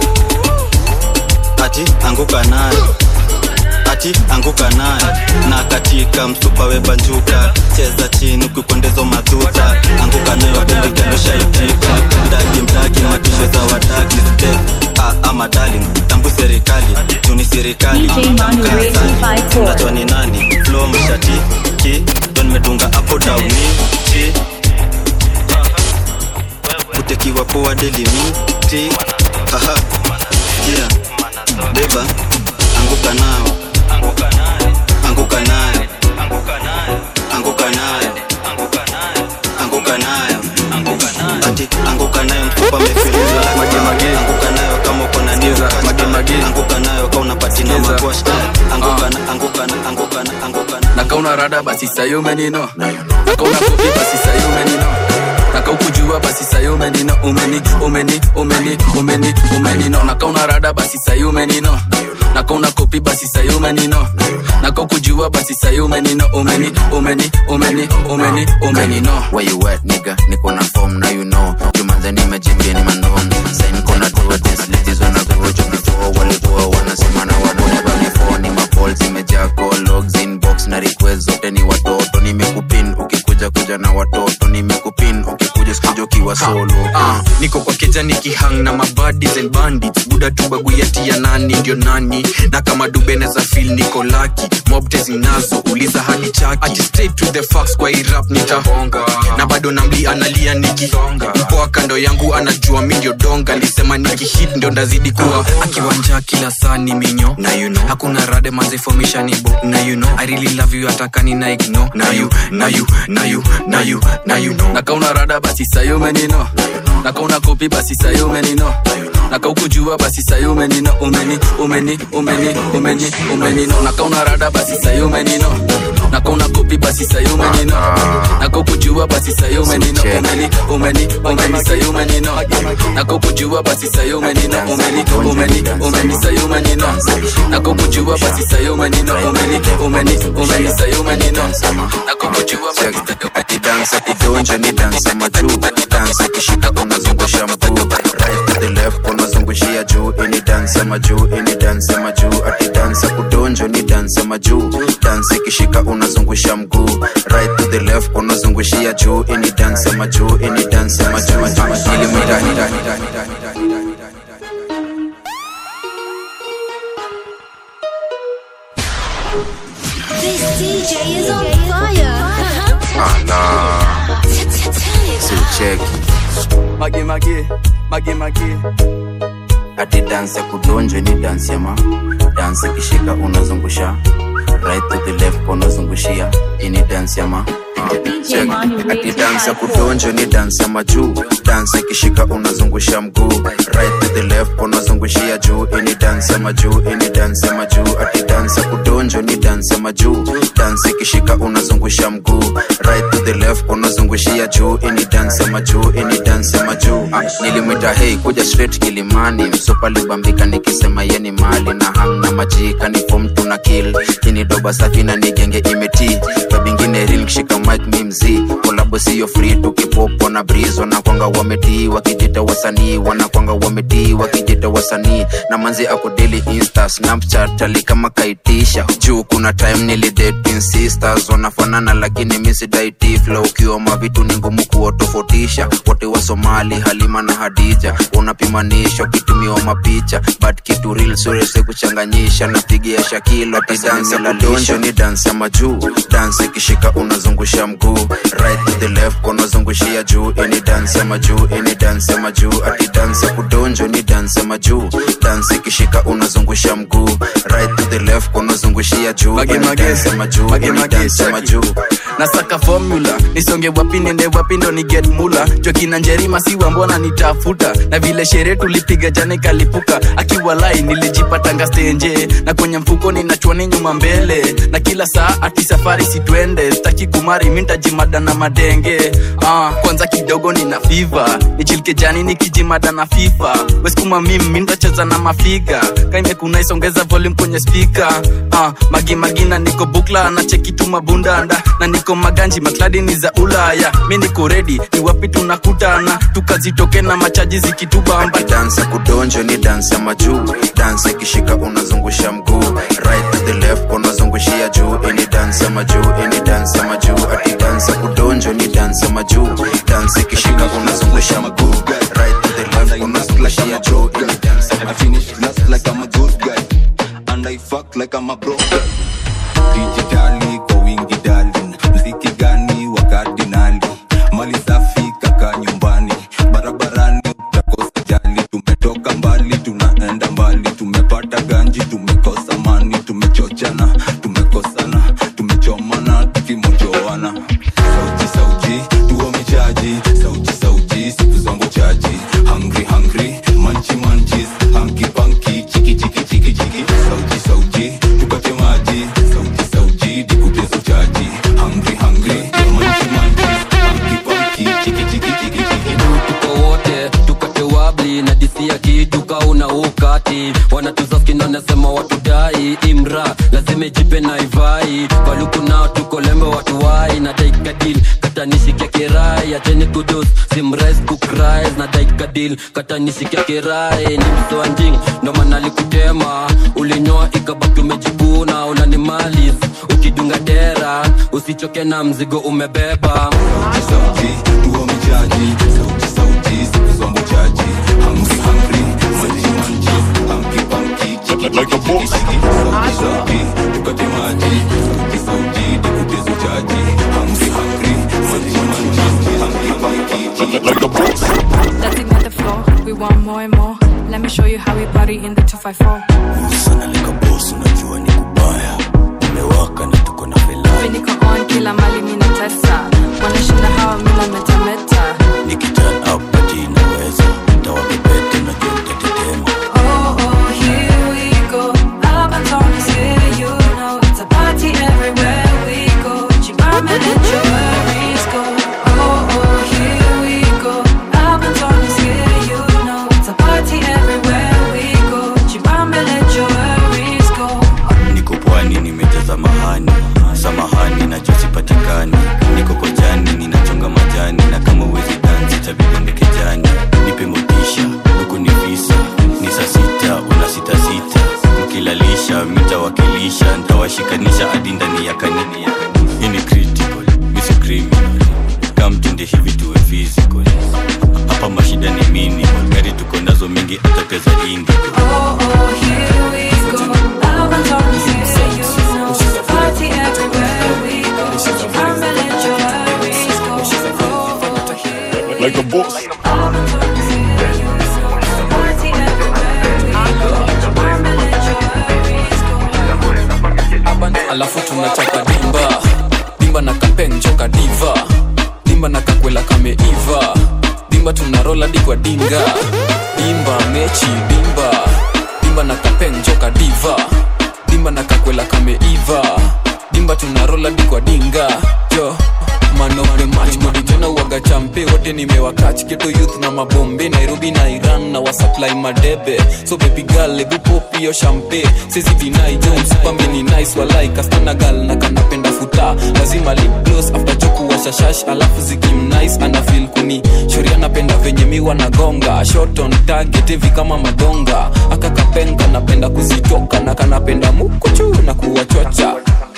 ati anguka nayo ati anguka nayo na katika msupa webanjuka cheza chini ukikwendezo madhuta anguka nayo bendekeloshaitika mdagi mdagi matisho za wadagi step ah, ama darling tambu serikali tuni serikali unajua ni nani flo mshati ki ndo nimedunga hapo dauni chi kutekiwa poa delimiti aha kia beba anguka nao anguka nayo anguka nayo anguka nayo ati anguka nayo mfupa mefilizo anguka nayo kama uko na new cut. anguka nayo kama unapatina magwash anguka na anguka na anguka na anguka na nakauna rada basi sayo menino nakauna kopi basi sayo menino nakaukujua basi sayo menino umeni umeni umeni umeni umenino nakauna rada basi sayo menino nakauna kopi basi sayo menino nakaukujua basi sayo menino umeni umeni umeni umeni umenino where you at nigga niko na form now you know jumanze nimejimbia ni mandom sai niko na tour this ladies wanna go jo before walikuwa wanasema na whatever before ni mapol zimejaa call logs inbox na request zote ni watoto nimekupin ukikuja kuja na watoto nimekupin ukikuja sikuja ukiwa solo Ah, niko kwa keja nikihang na mabadis and bandits buda tu baguyati ya nani ndio nani na kama dubeneza fil niko laki mobte zinazo uliza hadi chaki ati straight to the facts kwa irap nitahonga na bado namli analia nikisonga poa kando yangu anajua mi ndio donga lisema nikihit ndio ndazidi kuwa akiwanja kila saa ni minyo na you know hakuna rade mazifomisha ni bo na you know i really love you atakani na ignore na you na you na you na you na you know nakauna rada basi sayo menino nakauna kopi basi sayo umenino nakaukujua basi sayo umenino umeni umeni umeni umeni umenino nakauna rada basi sayo umenino nakauna kopi basi sayo umenino nakaukujua basi sayo umenino umeni umeni umeni sayo umenino nakaukujua basi sayo umenino umeni umeni umeni sayo umenino nakaukujua basi sayo umenino umeni umeni umeni sayo umenino nakaukujua basi sayo dansa kudonja ni dansa majuu dansa kishika unazungusha mguu right to the left unazungushia juu ini dansa majuu ini dansa majuu ati dansa kudonjo ni dansa majuu dansa ikishika unazungusha mguu right to the left unazungushia juu ini dansa majuu ini dansa majuu ilimwita This DJ is on fire. Ala. sicheki magi magi magi magi ati dansi ya kudonja ni dansi ya ma dansi ikishika unazungusha right to the left unazungushia ini dansi ya ma Check. ati dansi ya kudonja ni dansi ya majuu dansi ikishika unazungusha mguu right to the left unazungushia juu ini dansi ya majuu ini dansi ya majuu ati dansi ya kudonjo ni dansi ya majuu dansi ikishika unazungusha mguu right to the left unazungushia juu ini dansi ya majuu ini dansi ya majuu ah, nilimwita hei kuja straight kilimani msupa libambika nikisema yeni mali na hamna majika ni fom tuna kill ini doba safi na nigenge imeti babingine ril kishika mic mi mzii kolabo siyo free tukipopo na brizo na kwanga wametii wakijita wasanii wanakwanga wametii wakijita wasanii na manzi akudeli insta snapchat ali kama kaitisha juu kuna time nilidating sisters wanafanana lakini misidaiti flow ukiwa mavitu ni ngumu kuwatofautisha wote wa somali halima na hadija unapimanisha ukitumiwa mapicha but kitu real surese kuchanganyisha napigia shakilo tidansa la donjo ni dansi ya majuu dansi ikishika unazungusha mguu right to the left unazungushia juu ini dansi ya majuu ini dansi ya majuu ati dansi ya kudonjo ni dansi ya majuu dansi ikishika unazungusha mguu right to the left unazungushia juu ini dansi ya majuu ini dansi ya majuu nasaka formula nisonge wapi nende wapi ndo ni get mula jokina njerima siwa mbona nitafuta na vile sherehe tulipiga jana kalipuka akiwa lai nilijipatanga stenje na kwenye mfuko ninachwani nyuma mbele na kila saa ati safari sitwende staki kumari mintajimada na madenge ah, kwanza kidogo nina fiva nichilike jani nikijimada na fifa weskuma mim mintacheza na mafiga kaimekunaisongeza volume kwenye spika ah, magimagina niko bukla na chekitu mabundanda na niko maganji makladi ni za ulaya mi niko redi ni wapi tunakutana tukazitoke na machaji zikitubamba dansa kudonjo ni dansi ya majuu dansi ikishika unazungusha mguu right to the left unazungushia juu ini dansi ya majuu ini dansi ya majuu ati dansi ya kudonjo ni dansi ya majuu dansi ikishika unazungusha mguu right to the left unazungushia juu ini dansi ya I finish last like I'm a good guy And I fuck like I'm a broke guy Digitali kwa wingi darling Mziki gani wa kardinali Mali safi kaka nyumbani Barabarani utakosa jali Tumetoka mbali tunaenda mbali Tumepata ganji tumekosa mani Tumechochana tumekosana Tumechomana tukimojoana Sauti sauti tuo michaji Sauti sauti siku zangu chaji Hungry hungry manchi manchis Hanky panky chiki chiki chiki chiki Sauti sauti tupate maji Sauti sauti dikutezo chaji Hungry hungry manchi manchis Hanky panky chiki chiki chiki chiki tuko wote tukate wabli na disia kitu kauna ukati wanatuzaskini wanasema watudai imra lazima ijipe na ivai paluku nao tuko lembe watuwai na daikadil katanishikia kirai acheni kudus simrais kukrais na daikadil katanishikia kirai ni msoanjing ndo maana likutema ulinyoa ikabaki umejikuna unanimalis ukidunga dera usichoke na mzigo umebeba sauti tuo michaji Sauti sauti siku zangu chaji Hungry hungry manchi manchis Hanky panky chiki chiki chiki chiki Sauti sauti tukate maji Sauti sauti dikutezo chaji Hungry hungry manchi manchis Hanky panky chiki chiki chiki Dancing on the floor, we want more and more. Let me show you how we party in the 254. Mimi niko on kila mali mimi natesa. Wanashinda hawa mimi nametameta. boss. alafu tunachapa dimba dimba na kapenjoka diva dimba na kakwela kameiva dimba tunarola dikwa dinga dimba mechi dimba dimba na kapenjoka diva dimba na kakwela kameiva dimba tunarola dikwa dinga yo manove machmodijona uwaga champe wote nimewakach geto youth na mabombe nairobi na iran na wasupply madebe so baby girl ebu popio champe sezi dinai jones pambeni nice walai kastana gal na kanapenda futa lazima lip gloss after joku washashash alafu zikim nice ana feel kuni shori anapenda venye miwa na gonga shot on target hivi kama madonga akakapenga napenda kuzitoka na kanapenda mukuchu na kuwachocha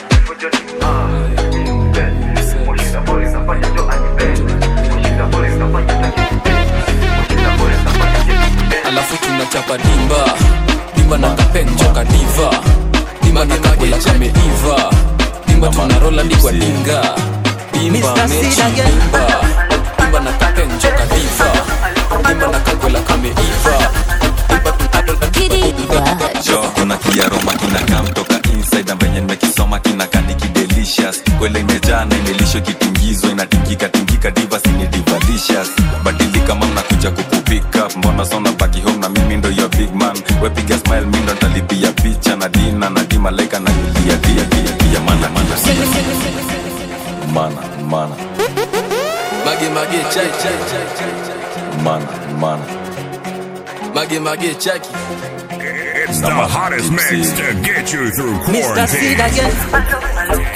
alafu tunachapa dimba dimba na kapenjoka diva dimba na kakula kameiva dimba tunarola dikwa dinga dimba Mr. mechi Sid again. dimba dimba na kapenjoka diva dimba na kakula kameiva jo kuna kiaroma kinakaa mtoka inside na venye nimekisoma kinakaa ni kidelicious kwele imejaa na imelisho kitingizwa inatingika tingika divas ni divalicious badilika mam nakuja kukupika mbona sona baki home na mimi ndo your big man wepiga smile mi ndo ntalipia picha na dina na di malaika na yulia dia dia dia mana mana mana mana mage mage chai chai chai chai mana mana mage mage chaki It's the hottest mix to get you through Mr. Sid quarantine. again.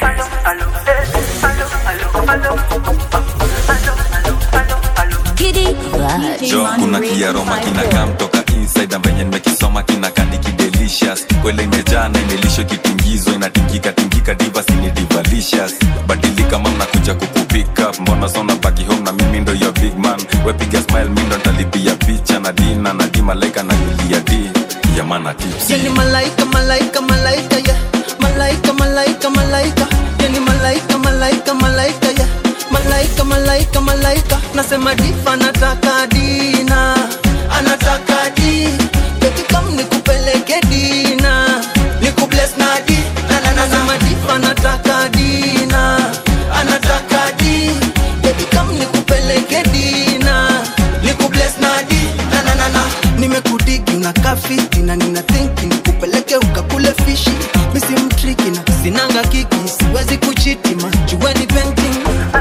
jo kuna kiaroma kinakaa mtoka inside na venye nimekisoma kinakaa ni kidelicious kwele imejaa na imelisho kitingizwa inatingika tingika divas ni divalicious badilika mam nakuja kukupika mbona sona baki home na mimi ndo your big man wepiga smile mi ndo ntalipia picha na dina na di malaika na yulia di ya mana tips Yani malaika, malaika, malaika, yeah. Malaika, malaika, malaika. Yani malaika, malaika, malaika, yeah. Malaika, malaika, malaika. Nasema difa anataka dina, anataka di. Beti kam nikupeleke dina, nikubless na di. Na na na nasema difa anataka dina, anataka di. Beti kam nikupeleke dina, nikubless na di. Na na na na. Nimekudigi unakaa fiti na nina thinki nikupeleke ukakule fishi misi mtriki na sinanga kiki siwezi kuchiti majueni painting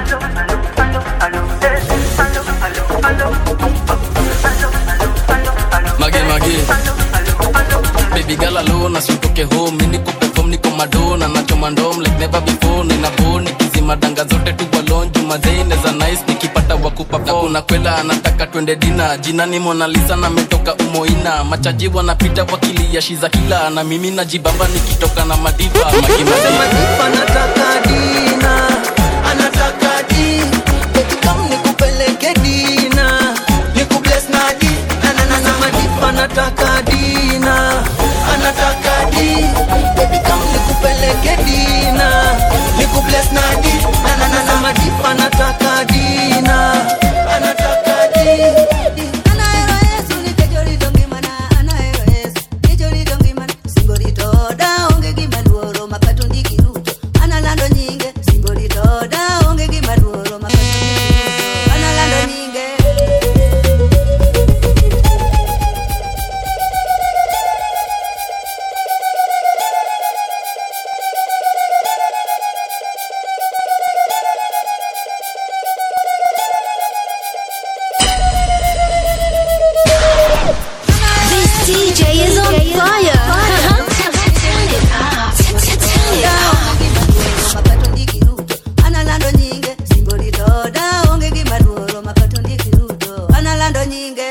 mage mage baby girl alone asitoke home mimi niko perform niko madona nachoma ndom like never before nina boni kizima danga zote tu balon juma zaine za nice nikipata wakupa na kuna kwela anataka twende dina jina ni Mona Lisa na metoka umoina machaji wanapita wakilia shiza kila na mimi najibamba nikitoka na madiva mage mage anataka dina anataka di Beti kam nikupeleke dina nikubless na di na na na na madifa anataka dina anataka di Beti kam nikupeleke dina nikubless na di na na na na madifa anataka dina anataka di analando nyinge singolitoda onge gima luoro analando nyinge This DJ is on fire. Turn it up. Turn it up. analando nyinge singolitoda onge gima luoro makato ndikiruto analando nyinge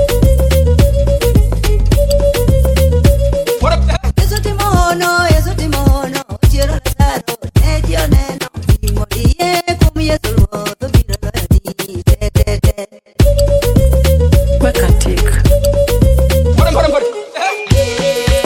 Yesu timono, Yesu timono, chiero lazaro, ne dio neno, imodie kum Yesu ruodho biro loyo ni te te te. Weka tik.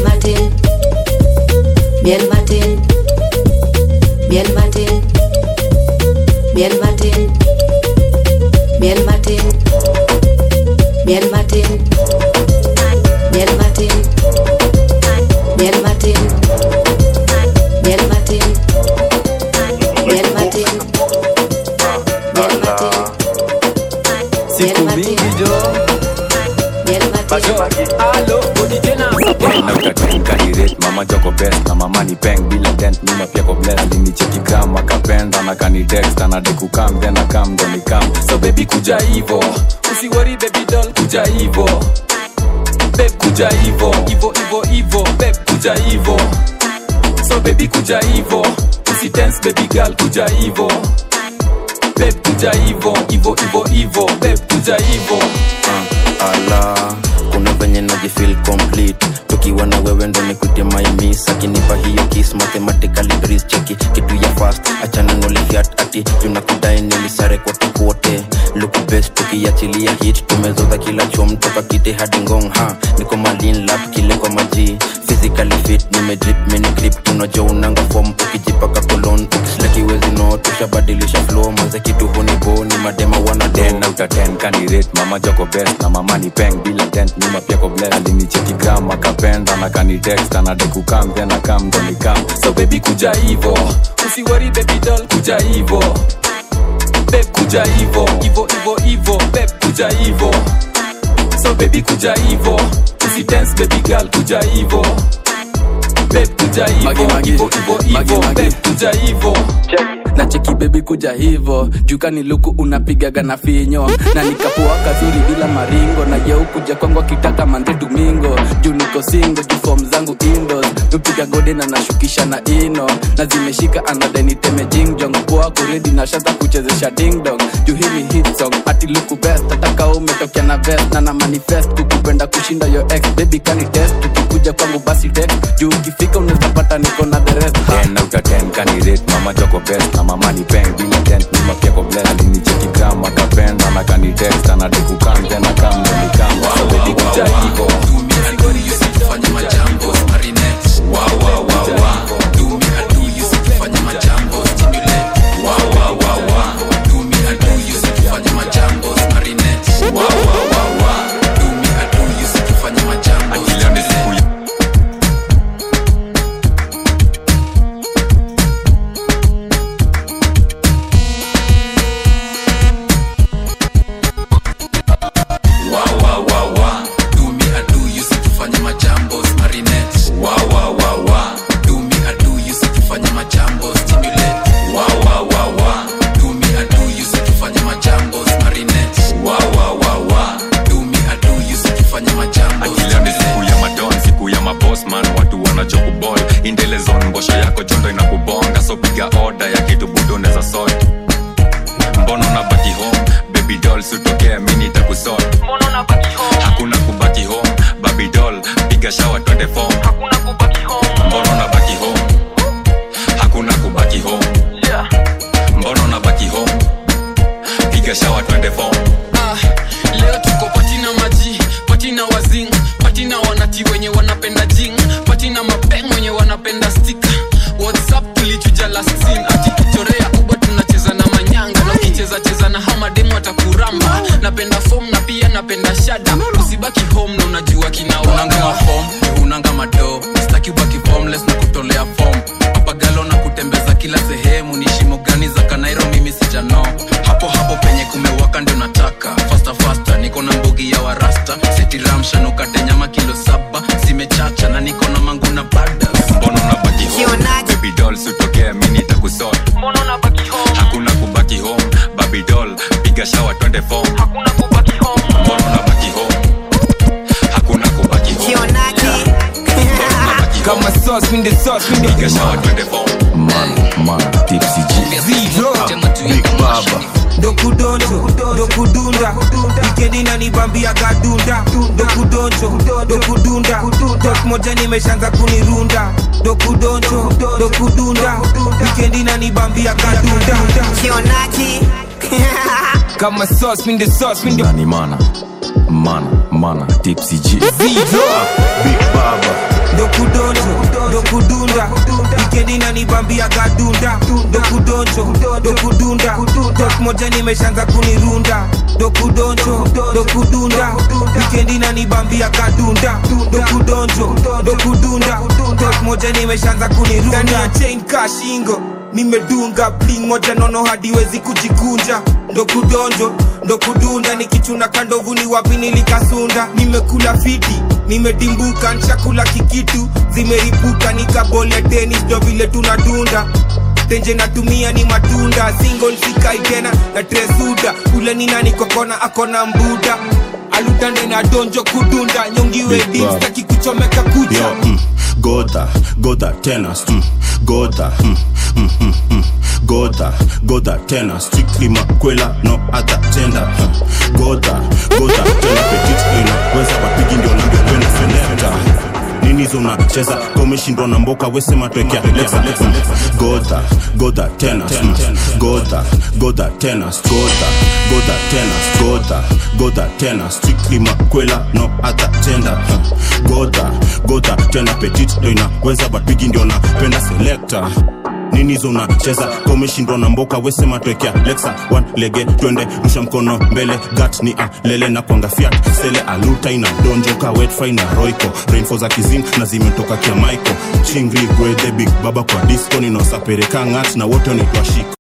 Bien Martin, Bien Martin, Bien Martin, Bien Martin, Bien Martin, Bien Martin, Bien Martin, Bien Martin, Bien Martin, Bien Martin, Bien Martin, siku mingi jo kanirate mama joko best na mama ni peng bila dent nyuma pia ko bless alinicheki gram akapenda na kanitext anadekukam then akam ndo nikam so baby kuja hivo usiwori baby doll kuja hivo beb kuja hivo hivo hivo hivo beb kuja hivo so baby kuja hivo usitense baby girl kuja hivo beb kuja hivo hivo hivo hivo beb kuja hivo ala kuna venye najifil complete tukiwa na wewe ndo nikute maimis akinipa hiyo kis mathematically breeze cheki kitu ya fast achana nolifiat ati tunakudai nilisare kote kote luku best tukiachilia hit tumezoza kila chom toka kite hadi ngong ha niko malin lap kile kwa maji physically fit nimedrip mini grip tunajo unanga form ukijipaka kolon ukislakiwezi no tushabadilisha flow manze kitu hunibo ni madema wana ten out of ten kanirate mama joko best na mama ni peng bila dent nyuma pia ko bless alinicheki gram akapenda na kanitext anadekukam then akam ndo nikam so baby kuja hivo usiwori baby doll kuja hivo beb kuja hivo hivo hivo hivo beb kuja hivo so baby kuja hivo usitense baby girl kuja hivo beb kuja hivo hivo hivo hivo beb kuja hivo na cheki bebi kuja hivo jukani luku unapigaga na finyo na nikapoa kazuri bila maringo na yeu kuja kwangu akitaka mande domingo juu niko singo juu fom zangu indos nupiga gode na nashukisha na ino na zimeshika anadeniteme jingjong poa kuredi na shaza kuchezesha dingdong juu hii ni hit song ati luku best ataka umetokea na vest na na manifest kukupenda kushinda yo ex baby kani test tukikuja kwangu basi text juu ukifika unaweza pata niko na the rest ha. ten out of ten kanirate mama joko best na mama ni peng bila dent nyuma pia ko bless alinicheki gram akapenda na kanitext anadekukam then akam ndo nikam so baby kuja hivo fanya majambo marinette wa wa wa wa do me I do you fanya majambo stimulate wa wa wa wa do me I do you fanya majambo marinette wa wa wa wa do me I do you fanya majambo stimulate wa wa wa wa do me I do you fanya majambo marinette wa wa wa wa do me I do you fanya majambo stimulate wa wa wa wa do me I do you fanya majambo marinette wa wa wa wa do me I do you fanya majambo akileo ni siku ya madon siku ya mabosman watu wanachokubol indelezon mbosho yako jondo inakubonga so piga oda ya kitu budo neza sot mbono na baki home baby doll sutokea mini takusot hakuna kubaki home baby doll piga shawa twende fom mbono na baki home hakuna kubaki home mbono na baki home piga shawa twende fom Ah, leo tuko patina maji patina wazing patina wanati wenye wanapenda jing patina mapeng wenye wanapenda stika whatsapp tulichuja last scene ati chorea uba tunacheza na manyanga na ukicheza cheza na hamademu atakuramba napenda fom na pia napenda shada usibaki home na unajua unanga mafom unanga mado staki ubaki formless na kutolea fom papagalo na kutembeza kila sehemu ni shimo gani za kanairo mimi sijano hapo hapo penye kumewaka ndio nataka fasta fasta niko na mbugi ya warasta setiramshanukate nyama kilo saba zimechacha na niko na mangu na bada mbono na baki home baby doll sutokea mini takusot hakuna kubaki home baby doll piga shawa twende fom mbono na baki home hakuna kubaki home kama sauce minde sauce minde piga shawa twende fom man man tipsy G Zero Big Baba dokudonjo dokudunda wikendi nanibambia gadunda dokudonjo dokudunda tok moja nimeshanza kunirunda dokudonjo dokudunda wikendi nanibambia gadunda kama sauce minde sauce minde nani mana mana mana tipsy G Big Baba dokudonjo dokudunda wikendi nanibambia gadunda dokudonjo dokudunda tok moja nimeshaanza kunirunda dokudonjo dokudunda wikendi nanibambia gadunda dokudonjo dokudunda tok moja nimeshaanza kunirunda Ndani ya chain kashingo nimedunga bling moja nono hadiwezi kujikunja ndo kudonjo ndo kudunda nikichuna kandovu ni wapi nilikasunda nimekula fiti nimedimbuka nshakula kikitu zimeripuka nikabole tenis ndo vile tunadunda tenje natumia ni matunda single sikai tena na tresuda ule ni nani kokona akona mbuda alutande na donjo kudunda nyongiwe Big dim Bob. staki kuchomeka kucha Yo, mm, Gotha, Gotha tennis, mm, Gotha, mm, mm, mm, mm, Gotha, Gotha tennis, strictly makwela, no other gender. huh. Gotha, Gotha tena petit inaweza wapigi ndio ningependa seneta nini hizo unacheza komeshindwa na mboka wesema twekea lexa lexa Gotha, Gotha tennis, mm, Gotha, Gotha tennis, Gotha, Gotha tennis, Gotha, Gotha tennis, strictly makwela, no other gender. huh. Gotha, Gotha tena petit ndo inaweza but bigi ndio napenda selector nini hizo unacheza komeshindwa na mboka wesema twekea lexa one lege twende rusha mkono mbele gat ni alele na kwanga fiat sele aluta ina donjoka wetfi na roiko rainfo za kizing na zimetoka kia mico chingri gwedhe big baba kwa disco ninaosapereka ngat na wote wanaitwa shiko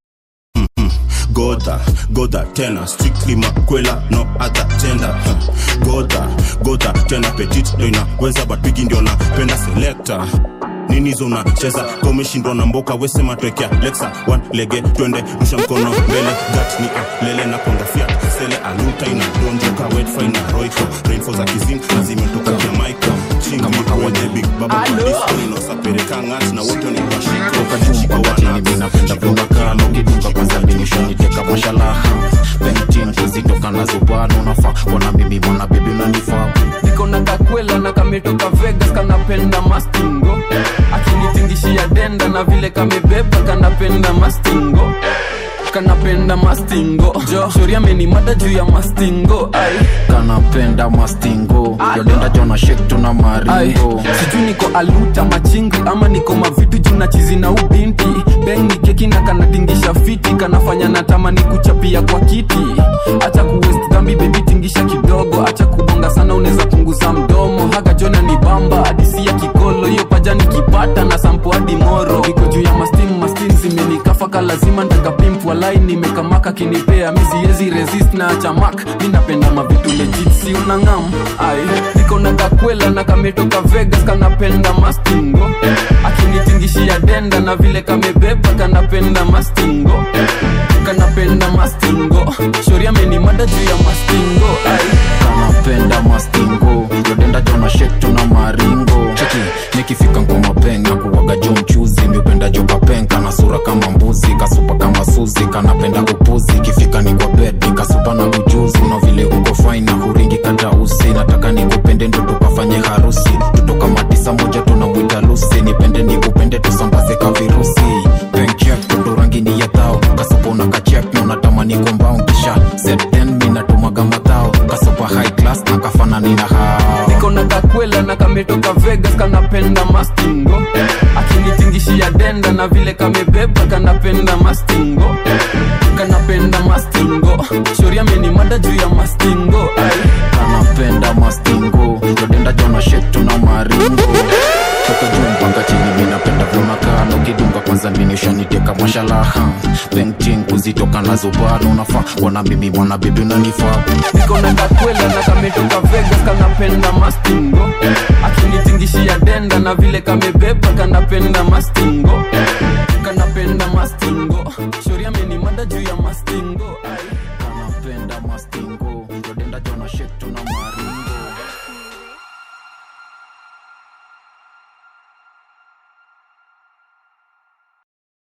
Gotha, Gotha tena strictly makwela no other gender huh. Gotha, Gotha tena petit ndo inaweza but bigi ndio napenda selector nini hizo unacheza komeshindwa na mboka wesema twekea lexa one lege twende rusha mkono mbele gat ni alele na konga fiat sele aluta ina donjoka wetfi na roiko rainfo za kizing na zimetoka kia mico chingi wede big baba kwa disco inaosapereka ngat na wote wanaitwa shiko shiko wana napenda kumakano kidunga kwanza mbinishoniteka mashalaha pentin kuzitoka na zubano unafaa wana mimi mwana bibi unanifaa niko na kakwela na kametoka vegas kanapenda mastingo akinitingishia denda na vile kamebeba kanapenda mastingo kanapenda mastingo jo shori amenimada juu ya mastingo ai kanapenda mastingo yodenda jona shek tuna ai maringo sijui niko aluta machingi ama niko mavitu juu na chizi na ubinti beng ni keki na kanatingisha fiti kanafanya natamani kuchapia kwa kiti acha kuwest dhambi bebi tingisha kidogo acha kubonga sana unaweza punguza mdomo haga jona ni bamba hadisi ya kikolo hiyo paja nikipata na sampo hadi moro niko juu ya mastim mastim zimenikafaka lazima ntakapimp walai nimekamaka kinipea miziezi resist na achamak mi napenda mavitu legit si unangam ai niko na kakwela na kametoka vegas kanapenda mastingo akinitingishia denda na vile kamebeba kanapenda mastingo kanapenda mastingo shori amenimada juu ya mastingo ai kanapenda mastingo yodenda jona shek tuna maringo cheki nikifika ngoma penga kuwaga jo mchuzi miupenda jo kapenka na sura kama mbuzi kasupa kama suzi kanapenda upuzi ikifika ni kwa bed nikasupa na ujuzi na vile uko fine na huringi kata usi nataka nikupende ndo tukafanye harusi tutoka matisa moja tunamwita lusi nipende nikupende tusambaze ka virusi penchek ndo rangi ni ya thao kasupa na kachek na unatamani kombao kisha set then mi natumaga matao kasupa high class na kafanani na hao niko na kakwela na kametoka vegas kanapenda mastingo akinitingishia denda na vile kamebeba kanapenda mastingo kanapenda mastingo shori amenimada juu ya mastingo ai kanapenda mastingo yodenda jona shek tuna maringo toka juu mpaka chini minapenda vyonakaa ukidunga kwanza minishaniteka mashalaha pentin kuzitoka na zubano unafaa wana mimi mwana bibi unanifaa niko na kakwela na kametoka vegas kanapenda mastingo akinitingishia denda na vile kamebeba kanapenda mastingo kanapenda mastingo shori amenimada juu ya mastingo ai kanapenda mastingo yodenda jona shek tuna maringo